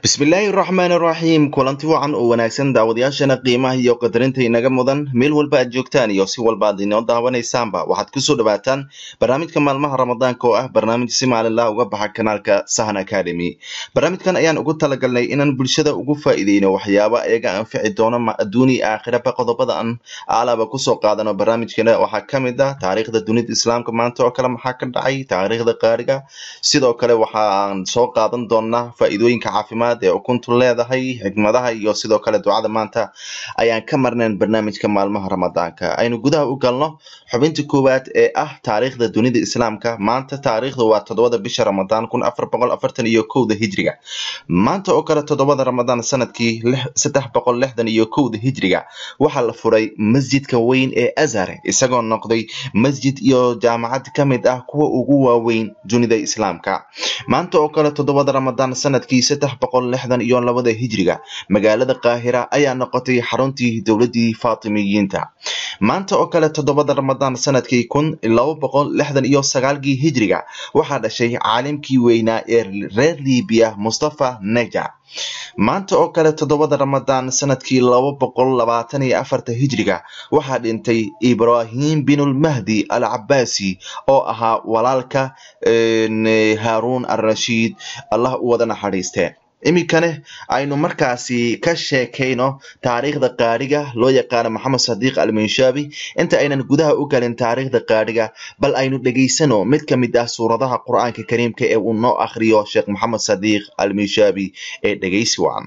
bismillaahi raxmaan raxiim kulanti wacan oo wanaagsan daawadayaashana qiimaha iyo qadarinta inaga mudan meel walba aad joogtaan iyo si walba aad inoo daawanaysaanba waxaad kusoo dhawaataan barnaamijka maalmaha ramadaanka oo ah barnaamij si maalinlah uga baxa kanaalka sahan academy barnaamijkan ayaan ugu talagalnay inaan bulshada ugu faa'iideyno waxyaaba iyaga anfici doono adduuni aakhiraba qodobada aan alaba kusoo qaadano barnaamijkeena waxaa kamid ah taariikhda dunida islaamka maanta oo kale maxaa ka dhacay taariikhda qaariga sidoo kale waxaan soo qaadan doonaa faa'iidooyinka caafimaad ee ukuntu leedahay xikmadaha iyo sidoo kale ducada maanta ayaan ka marnayn barnaamijka maalmaha ramadaanka aynu gudaha u galno xubinta koowaad ee ah taariikhda dunida islaamka maanta taariikhda waa toddobada bisha ramadaan kun afar boqol afartan iyo kowda hijriga maanta oo kale toddobada ramadaan sanadkii saddex boqol lixdan iyo kowda hijriga waxaa la furay masjidka weyn ee azhar isagoo noqday masjid iyo jaamacad ka mid ah kuwa ugu waaweyn dunida islaamka maanta oo kale toddobada ramadaan sanadkii saddex boqol lixdan iyo labada hijriga magaalada qaahira ayaa noqotay xaruntii dowladii faatimiyiinta maanta oo kale toddobada ramadaan sanadkii kun laba boqol lixdan iyo sagaalkii hijriga waxaa dhashay caalimkii weynaa ee reer libiya mustafa neja maanta oo kale toddobada ramadaan sanadkii laba boqol labaatan iyo afarta hijriga waxaa dhintay ibrahim binulmahdi al cabaasi oo ahaa walaalka haarun alrashiid allah u wada naxariiste iminkane aynu markaasi ka sheekayno taariikhda qaadhiga loo yaqaano maxamed sadiiq alminshabi inta aynan gudaha u galin taariikhda qaadhiga bal aynu dhegaysano mid ka mid ah suuradaha qur-aanka kariimka ee uu noo akhriyo sheekh maxamed sadiiq alminshabi ee dhegaysi wacan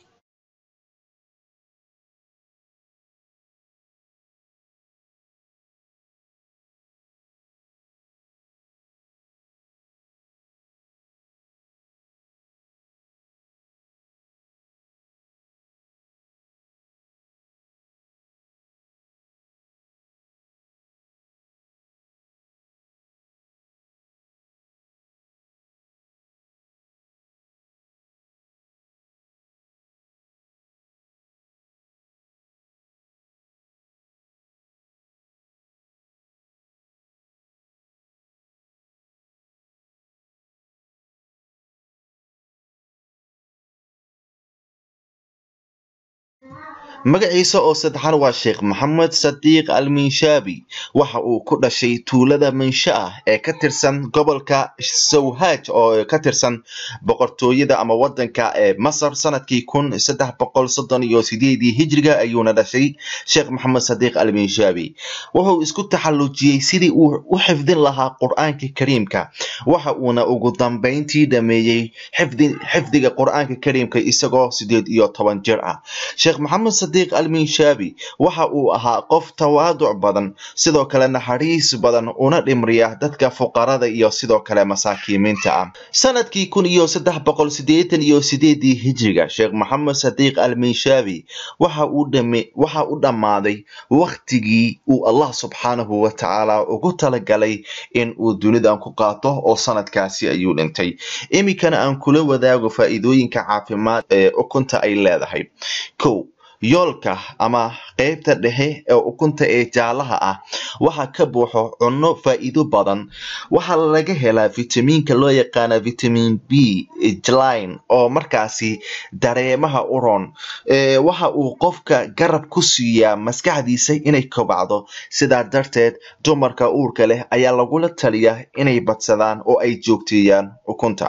magaciisa oo saddexan waa sheekh maxamed sadiiq alminshabi waxa uu ku dhashay tuulada minsha ah ee ka tirsan gobolka sawhaj oo ka tirsan boqortooyada ama wadanka ee masar sanadkii kun saddex boqol soddon iyo sideedii hijriga ayuuna dhashay sheekh maxamed sadiiq alminshabi wuxuu isku taxallujiyey sidii uu u xifdin lahaa qur-aanka kariimka waxa uuna ugu dambeyntii dhameeyey xifdiga qur-aanka kariimka isagoo sideed iyo toban jir ah sheekh maxamed sadiiq alminshabi waxa uu ahaa qof tawaaduc badan sidoo kale naxariis badan una dhimriya dadka fuqarada iyo sidoo kale masaakiimiinta ah sanadkii kun iyo saddex boqol sideetan iyo sideedii hijriga sheekh maxamed sadiiq alminshabi waxa uu dhame waxa u dhammaaday waktigii uu allah subxaanahu wa tacaala ugu talagalay in uu dunidan ku qaato oo sanadkaasi ayuu dhintay iminkana aan kula wadaago faa'iidooyinka caafimaad ee ukunta ay leedahay kow yoolka ama qeybta dhexe ee ukunta ee jaalaha ah waxaa ka buuxo cunno faa'iido badan waxaa laga helaa vitamiinka loo yaqaana vitamin b jline oo markaasi dareemaha u roon waxa uu qofka garab ku siiyaa maskaxdiisa inay kobacdo sidaa darteed dumarka uurka leh ayaa lagula taliyaa inay badsadaan oo ay joogteeyaan ukunta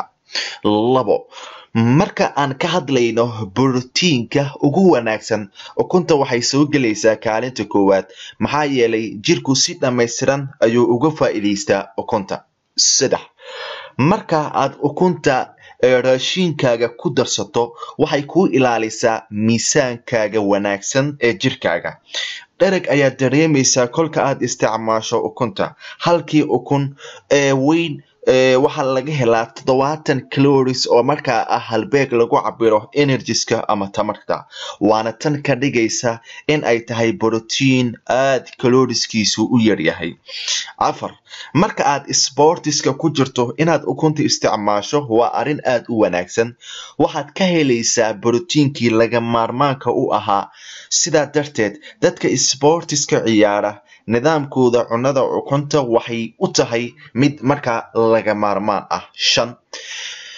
labo marka aan ka hadlayno borotiinka ugu wanaagsan ukunta waxay soo gelaysaa kaalinta koowaad maxaa yeelay jirku si dhammaystiran ayuu uga faa'iidaystaa ukunta saddex marka aad ukunta raashiinkaaga ku darsato waxay kuu ilaalisaa miisaankaaga wanaagsan ee jirkaaga dhereg ayaad dareemaysaa kolka aad isticmaasho ukunta halkii ukun ee weyn waxaa laga helaa toddobaatan caloris oo markaa ah halbeeg lagu cabiro energiska ama tamarta waana tan ka dhigaysa in ay tahay brotiin aad caloriskiisu u yaryahay afar marka aad sbortiska ku jirto inaad ukunta isticmaasho waa arrin aad u wanaagsan waxaad ka helaysaa brotiinkii laga maarmaanka u ahaa sidaa darteed dadka sbortiska ciyaara nidaamkooda cunnada ukunta waxay u tahay mid markaa laga maarmaan ah shan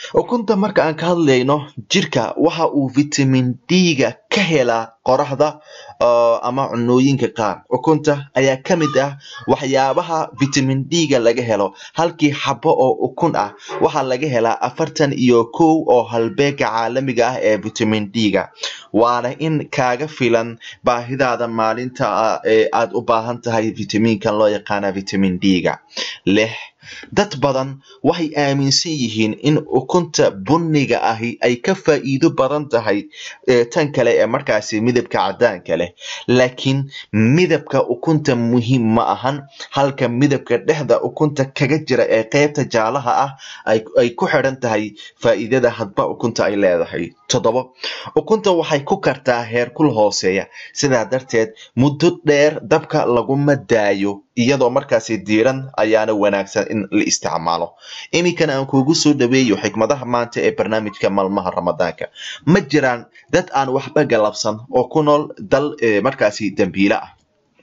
ukunta marka aan ka hadlayno jirka waxa uu vitamin d-ga ka helaa qoraxda ama cunooyinka qaar ukunta ayaa ka mid ah waxyaabaha vitamin d-ga laga helo halkii xabo oo ukun ah waxaa laga helaa afartan iyo kow oo halbeega caalamiga ah ee vitamin d-ga waana in kaaga filan baahidaada maalinta ee aad u baahan tahay vitaminkan loo yaqaana vitamin d-ga lix dad badan waxay aaminsan yihiin in ukunta bunniga ahi ay ka faa'iido badan tahay tan kale ee markaasi midabka caddaanka leh laakiin midabka ukunta muhiim ma ahan halka midabka dhexda ukunta kaga jira ee qeybta jaalaha ah ay ku xidhan tahay faa'iidada hadba ukunta ay leedahay toddobo ukunta waxay ku kartaa heerkul hooseeya sidaa darteed muddo dheer dabka laguma daayo iyadoo markaasi diiran ayaana wanaagsan in la isticmaalo iminkana aan kuugu soo dhaweeyo xikmadaha maanta ee barnaamijka maalmaha ramadaanka ma jiraan dad aan waxba galabsan oo ku nool dal markaasi dambiile ah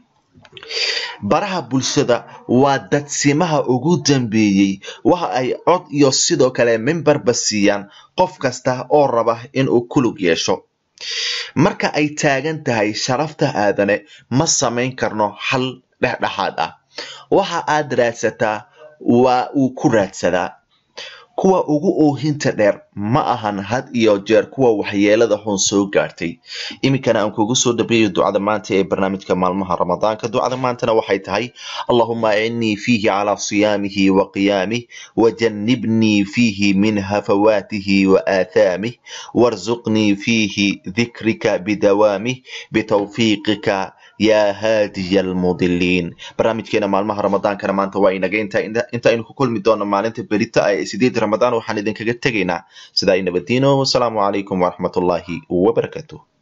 baraha bulshada waa dadsimaha ugu dambeeyey waxa ay cod iyo sidoo kale mimbarba siiyaan qof kasta oo raba inuu kulug yeesho marka ay taagan tahay sharafta aadane ma samayn karno xal dhexdhexaad ah waxa aad raadsataa waa uu ku raadsadaa kuwa ugu oohinta dheer ma ahan had iyo jeer kuwa waxyeelada xun soo gaartay iminkana aan kugu soo dhabeeyo ducada maanta ee barnaamijka maalmaha ramadaanka ducada maantana waxay tahay allahuma acinnii fiihi calaa siyaamihi wa qiyaamih wajannibnii fiihi min hafawaatihi wa aathaamih warzuqnii fiihi dikrika bidawaamih bitawfiiqika yaa haadiya almudiliin barnaamijkeena maalmaha ramadaankana maanta waa inaga inta aynu ku kulmi doono maalinta berita ee sideed ramadaan waxaan idinkaga tegaynaa sidaa i nabadiino wasalaamu calaykum waraxmatullaahi wabarakaatu